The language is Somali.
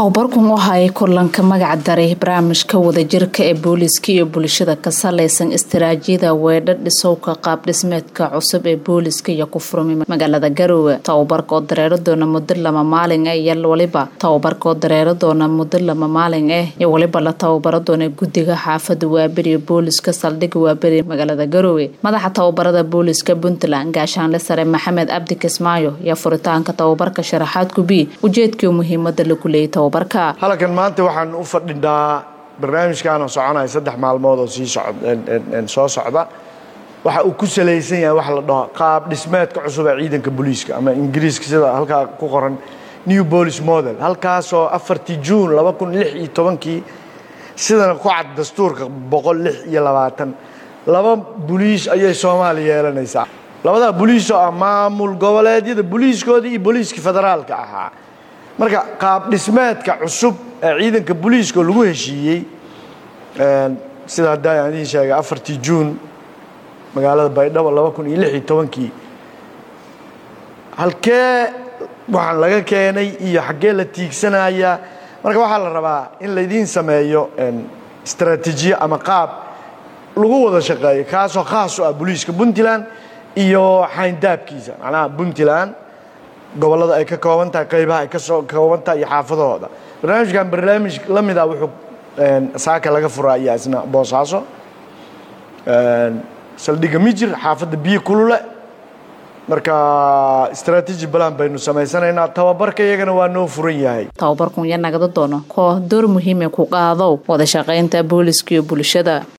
tababarkan waxa ay kulanka magac daray barnaamijka wadajirka ee booliiska iyo bulshada ka salaysan istaraatiijiyada weedha dhisowka qaab dhismeedka cusub ee booliiska iyo ku furmay magaalada garoowe tababarka oo dareero doona muddo lama maalin ah iyo waliba tababarka oo dareero doona muddo lama maalin ah iyo waliba la tababaro doona guddiga xaafada waaberi booliiska saldhigga waaberi magaalada garoowe madaxa tababarada booliiska puntland gaashaanle sare maxamed cabdi kismaayo iyo furitaanka tababarka sharaxaad gubi ujeedkii muhiimada lagu leeyay tababarka halkan maanta waxaan u fadhinaa barnaamijkaanoo soconaya saddex maalmood oo sii soo socda waxa uu ku salaysan yahay waxa la dhaho qaab dhismeedka cusub ee ciidanka booliiska ama ingiriiska sida halkaa ku qoran new police model halkaasoo afartii juun laba kun lix iyo tobankii sidana ku cad dastuurka boqol lix iyo labaatan laba boliis ayay soomaaliya yeelanaysaa labadaa boliis oo ah maamul goboleedyada boliiskoodii iyo booliiskii federaalka ahaa marka qaab dhismeedka cusub ee ciidanka booliiska oo lagu heshiiyey sida haddaa aan idiin sheegay afartii juun magaalada baydhabo laba kun iyo lix iyo tobankii halkee waxaan laga keenay iyo xaggee la tiigsanaya marka waxaa la rabaa in laydiin sameeyo istraatiijiye ama qaab lagu wada shaqeeyo kaasoo khaas u ah booliiska puntland iyo xayndaabkiisa macnaha puntland gobollada ay ka kooban tahay qaybaha ay ka soo kooban tahay iyo xaafadahooda barnaamijkan barnaamij la mid ah wuxuu saaka laga furaa iyo isna boosaaso saldhigga mijir xaafadda biyo kulule marka istraatiiji balan baynu samaysanaynaa tababarka iyagana waa noo furan yahay tababarkun iyo nagada doono koo door muhiime ku qaado wada shaqaynta booliiska iyo bulshada